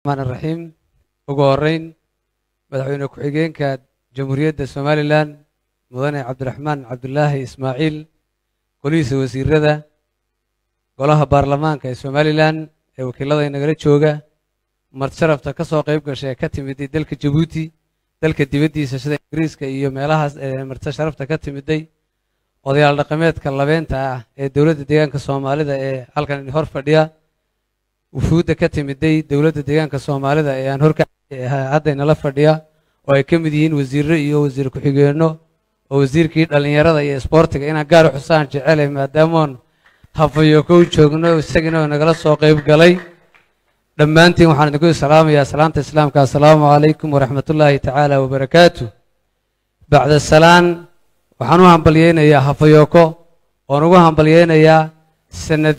raxmaan raxiim ugu horeyn madaxweyne ku-xigeenka jamhuuriyadda somalilan mudane cabdiraxmaan cabdulaahi ismaaciil golihiisa wasiirada golaha baarlamaanka ee somalilan ee wakiilada inagala jooga martisharafta ka soo qayb gashay ee ka timiday dalka jabuuti dalka dibaddiisa sida ingiriiska iyo meelahaas ee martisharafta ka timiday odayaal dhaqameedka labeenta ah ee dowladda deegaanka soomaalida ee halkan hor fadhiya wufuudda ka timiday dowladda deegaanka soomaalida ee aan horka hadda inala fadhiya oo ay ka mid yihiin wasiirro iyo wasiir ku-xigeenno oo wasiirkii dhallinyarada iyo isboortiga inaan gaar u xusaan jecelay maadaamoon hafayo kow joogno isagina oo nagala soo qayb galay dhammaantiin waxaan idinku salaamayaa salaanta islaamka assalaamu calaykum waraxmatullaahi tacaala wabarakaatu bacda salaan waxaan u hambalyeynayaa hafayooko oon ugu hambalyeynayaa sanad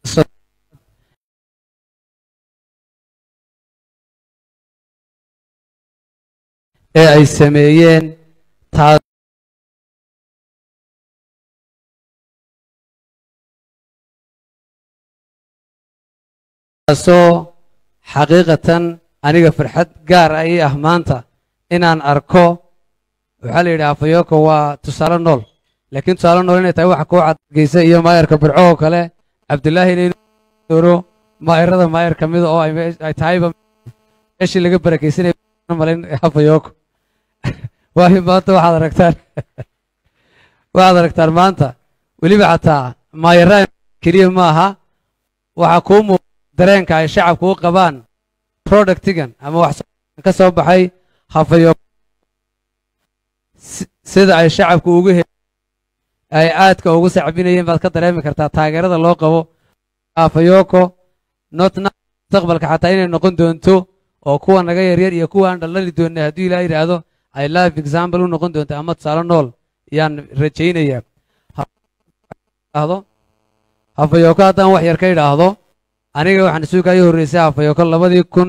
ee ay sameeyeen taa taasoo xaqiiqatan aniga farxad gaar ah ii ah maanta inaan arko waxaa la yidhi afayoko waa tusaale nool laakiin tusaale nool inay tahay waxa kuu cadgeysa iyo maayarka burco oo kale cabdulaahi inaynu maayarada maayar ka mida oo ay tahayba meeshii laga barakeysanaya malayn afayoko waayo maanta waxaad aragtaan waxaad aragtaan maanta weliba xataa maayarada keliya ma aha waxaa kuu muuqa dareenka ay shacabku u qabaan productigan ama wax ka soo baxay hafayo sida ay shacabku ugu he ay aadka ugu sacbinayeen baad ka dareemi kartaa taageerada loo qabo hafayoko notna mustaqbalka xataa inay noqon doonto oo kuwa naga yaryar iyo kuwa aan dhaldhali doonay hadduu ilaa yidhaahdo ay life example u noqon doonto ama tusaale nool yaan rajaynayaa hafayoko haddaan wax yar ka idhaahdo aniga waxaan isuga ii horreysay hafayoko labadii kun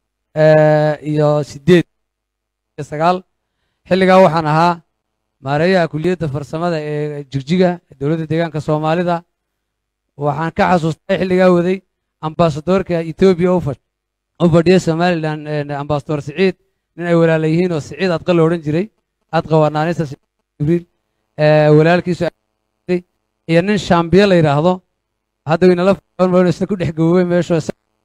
iyo sideed iyo sagaal xilligaa waxaan ahaa maareeyaha kuliyadda farsamada ee jigjiga dowladda deegaanka soomaalida waxaan ka xasuustay xilligaa waday ambasadoorka etoobiya u fadhiya somalilan ambasador siciid nin ay walaala yihiin oo siciid adqa la odhan jiray adqa waa naanista jibriil walaalkiisu iyo nin shambiye la yidhaahdo hadda waynala isna ku dhex gaboobay meesho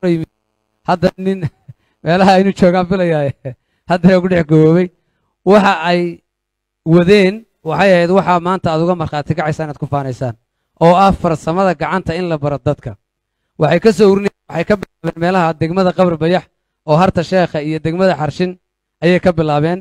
hadda nin meelaha aynu joogaan filayaa haddana ku dhex gaboobay waxa ay wadeen waxay ahayd waxaa maanta aad uga markhaati kacaysaa inaad ku faanaysaan oo ah farsamada gacanta in la baro dadka waxay ka soo urinayeen waxay ka bilaabeen meelaha degmada qabri bayax oo harta sheekha iyo degmada xarshin ayay ka bilaabeen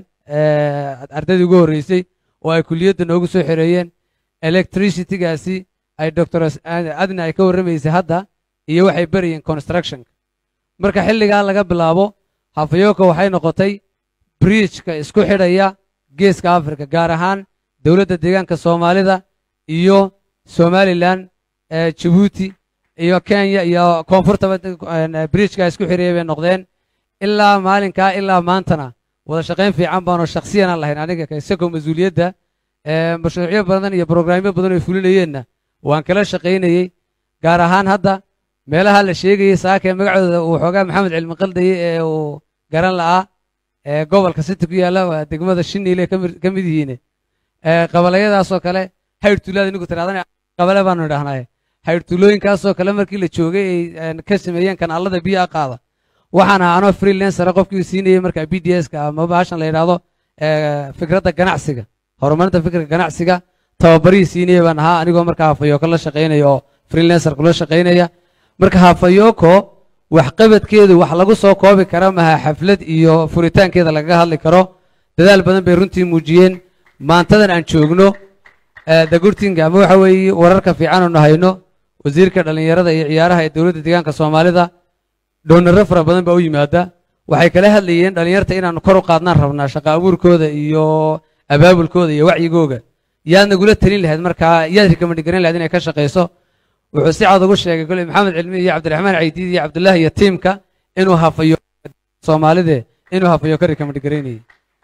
ardaydii ugu horreysay oo ay kuliyadda noogu soo xereeyeen electricitygaasi ay doctor adna ay ka warramaysay hadda iyo waxay berayeen constructionka marka xilligaa laga bilaabo hafayoko waxay noqotay briijka isku xidhaya geeska africa gaar ahaan dowladda deegaanka soomaalida iyo somalilan jabuuti iyo kenya iyo koonfurtaba briijka isku xidhaya bay noqdeen ilaa maalinkaa ilaa maantana wada shaqayn fiican baanoo shakhsiyanaan lahayn aniga isagoo mas-uuliyadda mashruucyo badan iyo brograamyo badan oo fulinayeenna waan kala shaqaynayey gaar ahaan hadda meelaha la sheegayey saakee magacooda uu xoogaa maxamed cilmi qaldaye ee uu garan la'aa ee gobolka city ku yaalla waa degmada shiniile ka mid yihiin qabalayadaasoo kale hayr tuulaada inigu tiraadana qabale baanu idhahnaaye hayr tuulooyinkaasoo kale markii la joogay ay ka sameeyeen kanaalada biyaha qaada waxaan ahaa anoo freelancera qofkii siinayey marka b d s ka ama bahashan la yidhaahdo fikradda ganacsiga horumarinta fikirka ganacsiga tababarihii siinaya baan ahaa anigoo marka hafayoko la shaqaynaya oo freelancer kula shaqaynaya marka hafayoko waxqabadkeedu wax lagu soo koobi kara maha xaflad iyo furitaankeeda lagaga hadli karo dadaal badan bay runtii muujiyeen maantadan aan joogno dagurtinga ama waxa weeye wararka fiican oonu hayno wasiirka dhallinyarada iyo ciyaaraha ee dowladda deegaanka soomaalida doonaro fara badan baa u yimaada waxay kala hadlayeen dhallinyarta inaanu kor u qaadnaan rabnaa shaqa abuurkooda iyo abaabulkooda iyo wacyigooga yaad nagula talin lahayd markaa yaad rikamandi garan lahayd inay ka shaqayso wuxuu si cad ugu sheegay kole maxamed cilmi iyo cabdiraxmaan caydiid iyo cabdullaahi iyo tiimka inuu hafayo soomaalide inuu hafayo ka rikamandi garaynayay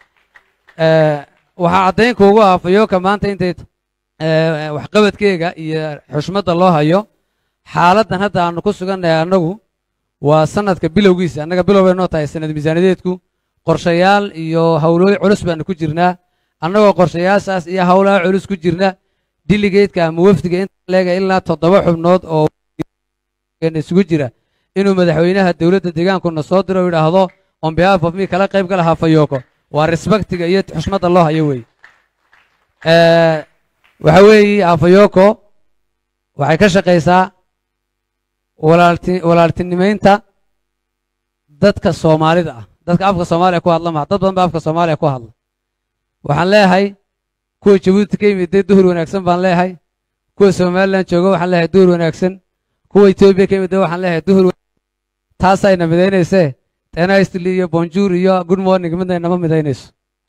waxaa caddayn kuugu ah hafayoka maanta intay waxqabadkeega iyo xushmadda loo hayo xaaladdan hadda aanu ku sugannahay annagu waa sanadka bilowgiisa annaga bilow bay noo tahay sanad miisaaniyadeedku qorshayaal iyo howlooyin culus baanu ku jirnaa annagoo qorshayaashaas iyo howlaha culus ku jirna diligeedka ama wafdiga inta leega ilaa toddoba xubnood oo isugu jira inuu madaxweynaha dowladda deegaankuna soo diro o yidhaahdo on behalf of me kala qayb gala hafayooko waa respectiga iyo xushmadda loo hayo wey waxa weeye hafayooko waxay ka shaqaysaa walaalti walaaltinimaynta dadka soomaalida ah dadka afka soomaaliya ku hadla maha dad badan ba afka soomaaliya ku hadla waxaan leeyahay kuwa jabuuti ka yimid dee duhur wanaagsan baan leeyahay kuwa somalilan jooga waxaan leeyahay duhur wanaagsan kuwa etoobiya ka yimid dee waxaan leeyahay duhur taasayna midaynaysee tenistli iyo bonjour iyo good morning midna inama midaynayso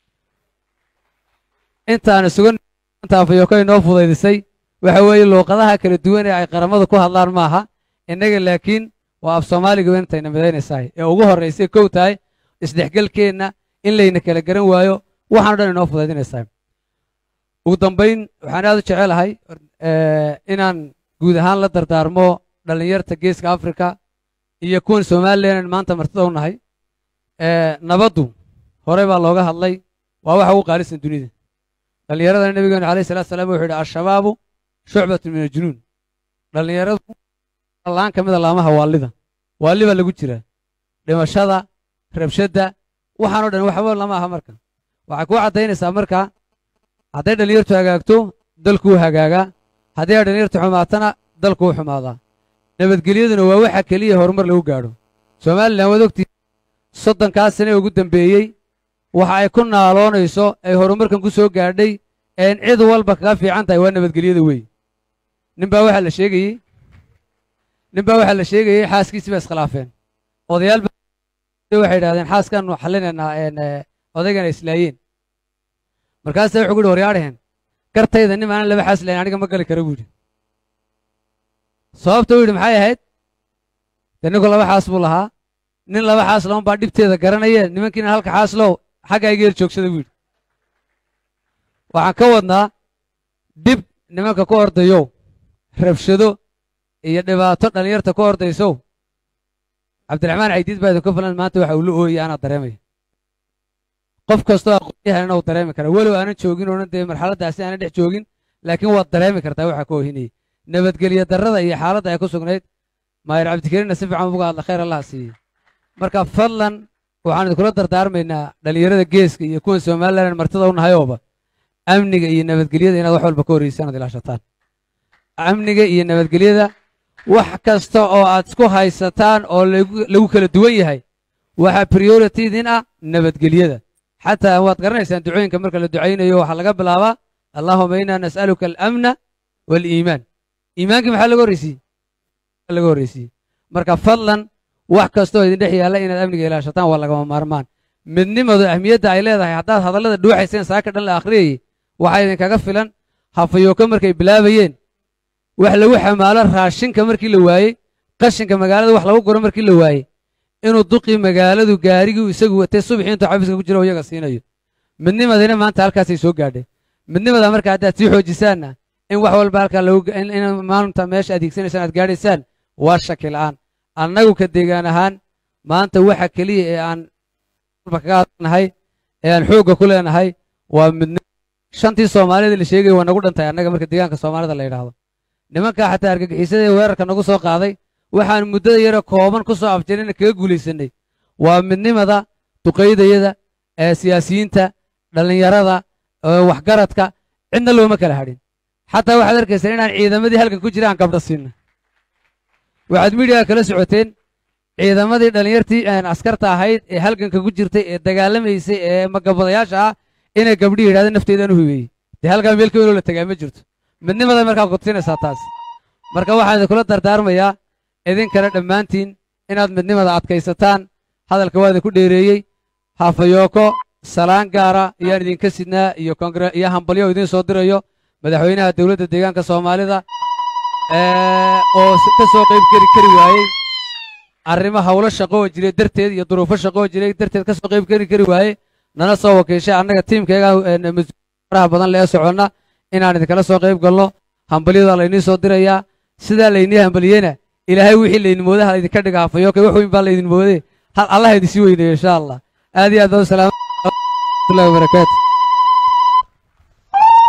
intaan sugan afayoko inoo fudaydisay waxa weeye luuqadaha kala duwan ee ay qaramadu ku hadlaan maaha innaga laakiin waa af soomaaliga intayna midaynaysahay ee ugu horraysay kow tahay isdhexgelkeenna in layna kala garan waayo waxaano dhan inoo fudaydinaysaa ugu dambayn waxaan aad u jecelahay inaan guud ahaan la dardaarmo dhallinyarta geeska afrika iyo kuwan somalilan maanta martida u nahay nabaddu horey baa looga hadlay waa waxa ugu qaalisan dunida dhallinyaradana nebigeenu alayh salatu salam wuxuu yidhi al-shabaabu shucbatun min aljunuun dhallinyaradu laan ka mida laamaha waalida waalli baa lagu jiraa dhimashada rabshadda waxaanoo dhan waxba lama aha marka waxay kuu caddaynaysaa marka hadday dhallinyartu hagaagto dalkuu hagaagaa haddii ay dhallinyartu xumaatana dalkuu xumaadaa nabadgelyaduna waa waxa keliya horumar lagu gaadho somalilan waad ogtii soddonkaa sane ugu dambeeyey waxa ay ku naaloonayso ay horumarkan ku soo gaadhay een cid walba kaga fiican tahay waa nabadgelyada wey ninbaa waxaa la sheegayey ninbaa waxaa la sheegayey xaaskiisi ba iskhilaafeen odayaal waxay idhahdeen xaaskaanu xallinaynaa odaygana islaayeen markaasa wuxuu ku yidhi waryaadhaheen gartayda nin aanan laba xaas lahayn aniga ma gali kara buu yidhi sababta u yidhi maxay ahayd dee ninku laba xaas buu lahaa nin laba xaas laban baa dhibteeda garanaya nimankiina halka xaaslow xagga iga yar joogsada buu yidhi waxaan ka wadnaa dhib nimanka ku ordayow rabshado iyo dhibaato dhallinyarta ku ordaysow cabdiraxmaan caydiid baa idinka filan maanta waxa uu la ooyay anaa dareemaya qof kastoo aqoonyahanna uu dareemi kara walow aanan joogin oonan dee marxaladdaasi aanan dhex joogin laakiin waad dareemi kartaa waxa ka oohinayay nabadgelyo darrada iyo xaaladda ay ku sugnayd maayir cabdikariinna si fiican uga hadla khayr allaha siiyey marka fadlan waxaan idinkula dardaarmaynaa dhallinyarada geeska iyo kuwan somalilan martida u nahayooba amniga iyo nabadgelyada inaad wax walba ka horreysaan ad ilaashataan amniga iyo nabadgelyada wax kasta oo aad isku haysataan oo lagu kala duwan yahay waxaa prioritydiin ah nabadgelyada xataa waad garanaysaan ducooyinka marka la ducaynayo waxaa laga bilaabaa allaahuma inaa nas'aluka alamna waaliimaan iimaankii maxaa laga horreysiiyey laga horreysiiyey marka fadlan wax kastoo idin dhex yaalla inaad amniga ilaashataan waa lagama maarmaan midnimadu ahmiyadda ay leedahay haddaad hadallada dhuuxayseen saaka dhan la akhriyayey waxaa idinkaga filan hafayooka markay bilaabayeen wax lagu xamaalo raashinka markii la waayey qashinka magaalada wax lagu guro markii la waayey inuu duqii magaaladu gaarigii isagu watay subaxii intuu xafiiska ku jiro iyaga siinayo midnimadina maanta halkaasay soo gaadhay midnimada marka haddaad sii xoojisaanna in wax walba halkaa in maalinta meesha adeegsanaysaan aad gaadhaysaan waa shaki la'aan annagu ka deegaan ahaan maanta waxa keliya ee aan kaga hadlanahay ee aan xoogga ku leenahay waa midnimo shantii soomaalida la sheegaya waa nagu dhantahay annaga marka deegaanka soomaalida la yidhaahdo nimankaa xataa argagixisada ee weerarka nagu soo qaaday waxaan muddada yaro kooban ku soo afjarina kaga guulaysanay waa midnimada duqaydayada ee siyaasiyiinta dhallinyarada waxgaradka cidna looma kala hadhin xataa waxaad arkaysaa inaan ciidamadii halkan ku jira aan gabdho siinna waxaad midiyaga kala socoteen ciidamadii dhallinyartii askarta ahayd ee halganka ku jirtay ee dagaalamaysay ee magabadayaasha ah inay gabdhii yidhahdeen nafteedaan u hibeeyey dee halkaa meel ka weloo la tagaa ma jirto midnimada markaa kudsinaysaa taas marka waxaan idinkula dardaarmayaa idinkana dhammaantiin inaad midnimada adkaysataan hadalka waa idinku dheereeyey hafayooko salaan gaara ayaan idinka sidnaa iyo kongre iyo hambalyo idiin soo dirayo madaxweynaha dowladda deegaanka soomaalida oo ka soo qayb geli kari waayey arrimo howlo shaqo oo jiray darteed iyo duruufo shaqo oo jiray darteed ka soo qayb geli kari waayey nana soo wakiishay annaga tiimkeega faraha badan lee soconna inaan idinkala soo qayb galno hambalyadaa layniin soo dirayaa sidaa laynii hambaliyeyna ilaahay wixii laydin mooday ha idinka dhiga hafayooka wax weyn baa laydin mooday hal allah idin sii weynayo insha allah aad iyo aad baa u salaam warahmatullahi wabarakaatu